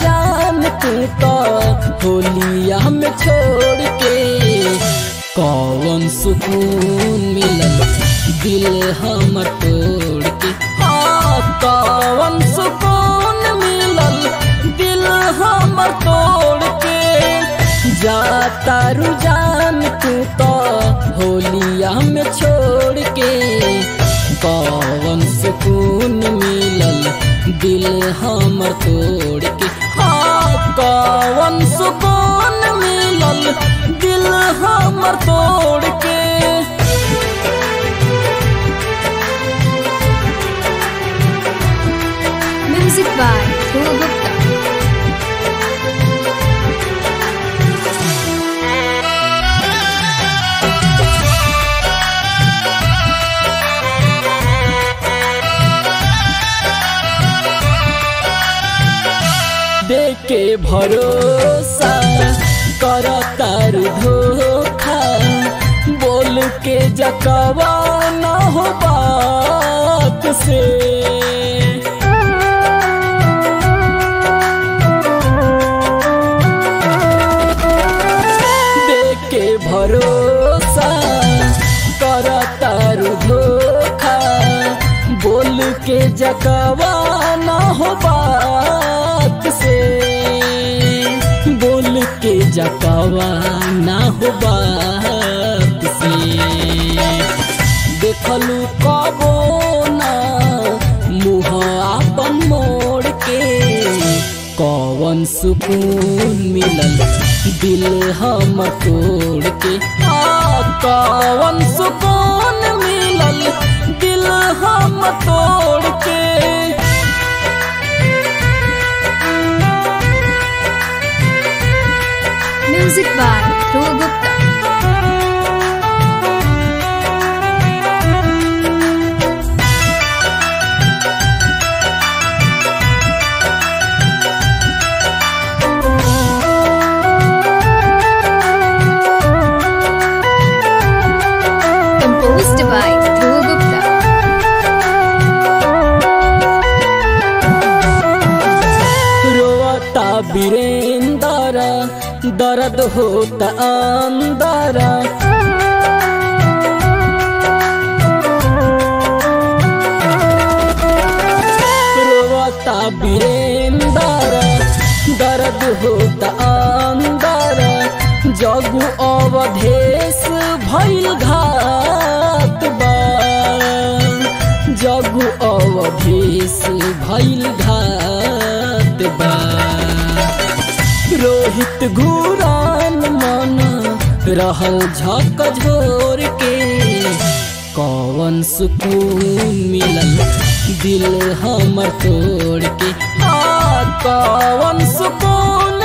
जान तू तो होलिया में छोड़ के कौन सुकून मिलल दिल हम तोड़ के हाँ कौन सुकून मिलल दिल हम तोड़ के जाता रुझान तू तो होलिया में छोड़ के कौन सुकून मिलल दिल हमर तोड़ के हाँ कौन सुकून मिलल दिल हमर तोड़ के Music by Dhruv Gupta. देके भरोसा कर तार धोखा बोल के जकवा न हो बात से देके भरोसा कर तार धोखा बोल के जकवा न हो बात से बोल के जकवा न हो बात से देखलू कबो ना मुँह आपन मोड़ के कौन सुकून मिलल दिल हम तोड़ के हाँ कौन सुकून मिलल दिल हम तोड़ के Music by Dhruv Gupta. Composed by Dhruv Gupta. रोता वीरेंदर दर्द होता अंदर रोता वीरेंदर दर्द होता अंदर जगु अवधेश भइल घात बा जगु अवधेश भइल घात बा रोहित घुरान मन रहल झक झोर के कौन सुकून मिलल दिल हमर तोड़ के आ कौन सुकून